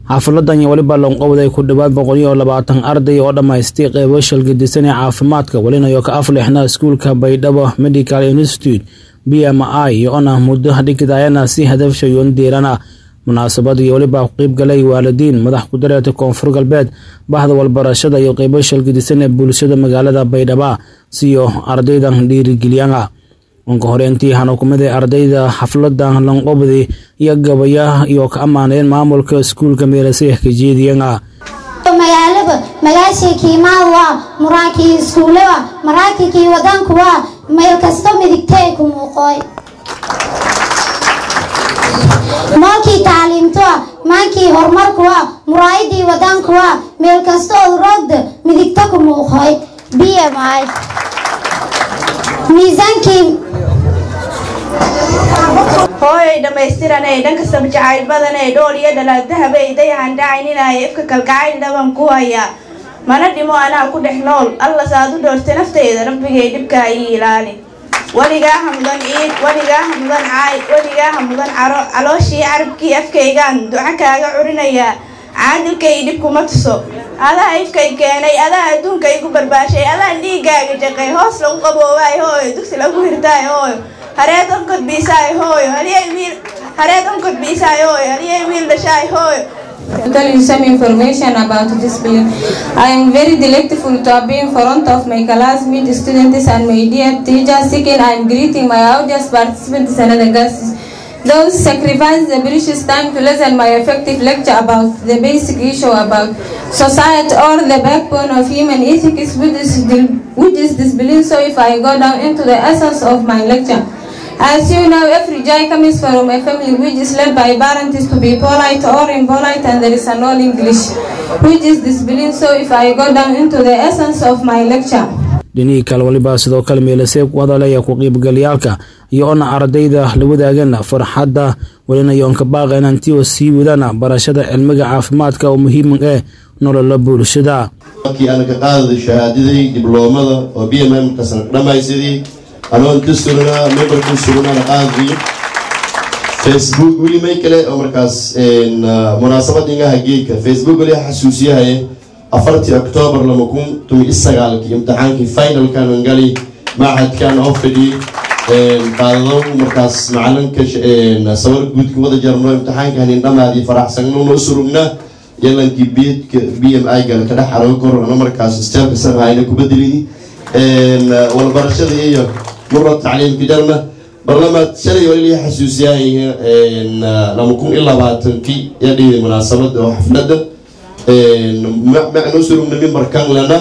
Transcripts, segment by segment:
xaafiladan iyo weliba loonqowday ku dhowaad boqol iyo labaatan arday oo dhammaystay qeybo shalgadisan ee caafimaadka welinayo ka aflixna iskuulka baydhabo medical institute b m i iyo-ona muddo dhigidayana si hadafshayoon diirana munaasabad iyo weliba ku qeyb galay waalidiin madax ku-dareerta koonfur galbeed bahda walbarashada iyo qeybo shalgadisan ee bulshada magaalada baydhaba siyo ardaydan dhiirigeliyana unka horeentii hanukumadii ardayda xaflada lanqobdi iyo gabaya iyo ka ammaaneen maamulka iskuulka meelasay kajeediyana magaalaba magaashii kiimaad waa muraakii iskuule waa maraakikii wadanku waa meel kasto midigtay ku muuqooy moonkii taaliimto waa maankii horumarku waa muraayadii wadanku waa meel kastood roogda midigta ku muuqooy b m i miisaankii hooyay dhammaystiranay dhankastaba jacayl badanay dhool iyo dhalaad dahabay dayahan dhacayninaya ifka kalgacayl dhaban ku haya mana dhimo anaa ku dhex nool alla saad u dhoortay naftayda rabbigay dhibkaa ii ilaali weligaaha mudan ciid weligaaha mudan caay weligaaha mudan caro calooshii carabkii afkaygaan duco kaaga curinayaa caadilkay dhibkuma tuso adaa ifkay keenay adaa adduunka igu barbaashay adaa dhiigaaga jaqay hoos lagu qaboobaay hooyo dugsi lagu hirtaay hooyo hareed onkodbiisaay hooyo hareed onkodbiisaay hooyo haliyay wiil dhashaay hooyo to tell you some information about this building. I am very delightful to be in front of my classmates, students and my dear teachers. Second, I am greeting my audience participants and other guests. Those sacrifice the precious time to listen my effective lecture about the basic issue about society or the backbone of human ethics, which is, which is this belief. So if I go down into the essence of my lecture, as you know, every joy comes from a family which is led by parents to be polite or impolite, and there is an all English, which is disbelief. So, if I go down into the essence of my lecture, dhinihii kale waliba sidoo kale meelasee ku hadalaya ku qiibgalayaalka iyo ona ardayda la wadaagana farxadda welinayoonka baaqeen antioo sii wadana barashada cilmiga caafimaadka oo muhiim ee nolola bulshada markii aan ka qaadada shahaadaday dibloomada oo b m m kasana dhammaysadii anoon ka sugnaa memberku sugnaana qaadii facebook weli may kale oo markaas munaasabad ingaha geedka facebook weli xasuusiyahaye afartii octoobar lama kun tumi isagaalkii imtixaankii finalkan gali machadkan oo fadhiyey qaadado markaas macalinka sawir guudka wada jarno imtixaanka hanin dhamaadii faraxsanno surugna yalankii beedka b m i gal ka dhex xarago kor ana markaas steelka sanahayna ku bedelini walbarashada iyo mura tacliimka jarna barlamaad shalay wali xasuusiyahay lama kun iyo labaatankii yaa dhigay munaasabada oo xaflada macnoo surugna mimbarkan lana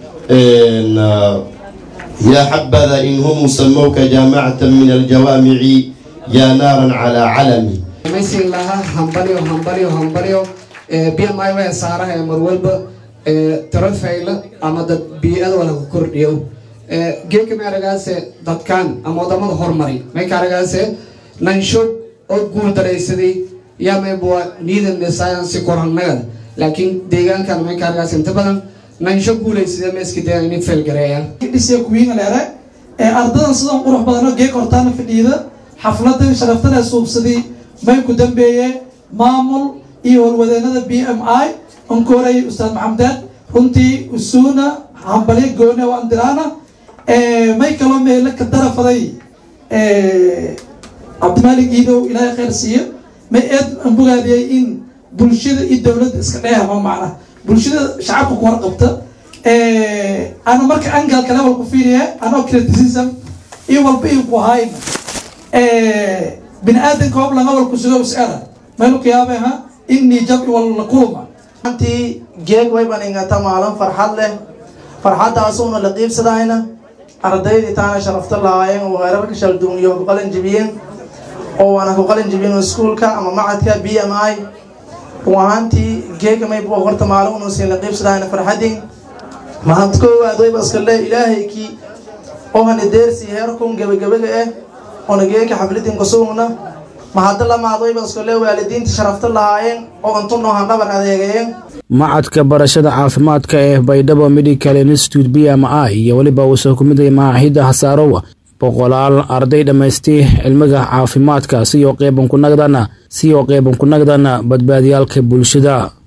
yaa xabada in hum samowka jaamacatan min aljawaamici yaa naaran calaa calami maysin lahaa hambalyo hambalyo hambalyo b m i waa saaraha ee marwalba tiro fayla ama dad bii-ada walaga kordhiyo geedka maaragaase dadkan ama wadamada horumari maykaaragaase nansho oo guul daraysaday yaa maybuwa niidan science koranagada laakiin deegaankan maykaaragaase inta badan nansho guulaysada meeska dee inin feelgareeyaan dhisiya kuwiina leere ee ardadan sidan qurux badanoo geeg hortaana fadhiida xafladan sharaftana suubsaday may ku dambeeye maamul iyo horwadeenada b m i onkoorey ustaad maxamedeed runtii usuuna hambalyo goone oo andiraana may kaloo meelo ka darafaday cabdimaalik iidow ilaahay khayr siiyo may eed aan bogaadiyay in bulshada iyo dowladda iska dheehama macna bulshada shacabka ku warqabta ana marka angalka level ku fiiriya anoo criticism iyo walba iyo ku ahayn bini aadanka hoob langa wal ku sugo is-era maylu qiyaabeha innii jabci wal la kulma antii geeg wayban ingata maalin farxad leh farxaddaasuuna la qiibsadayna ardaydii taana sharafta lahaayeen oo heerarka shalduuniyo ku qalin jibiyeen oo waana ku qalin jibiyeen iskuulka ama macadka b m i ruahaantii geega maybu horta maalin unuusin la qiibsadayna farxadin mahad koowaad wayba iska le ilaahaykii oo hana deersi heerkun gebagabaga ah oona geeka xaflidin kusugna mahadda lamaad wayba iska le waalidiinta sharafta lahaayeen oo untunoo handhabar adeegayeen macadka barashada caafimaadka ee baydhabo medical institute b m i iyo weliba uu soo kumidaya maaxida hasaarowa boqolaal arday dhammaystay cilmiga caafimaadka siyo qeyban ku nagdana siyo qeyban ku nagdana badbaadiyaalka bulshada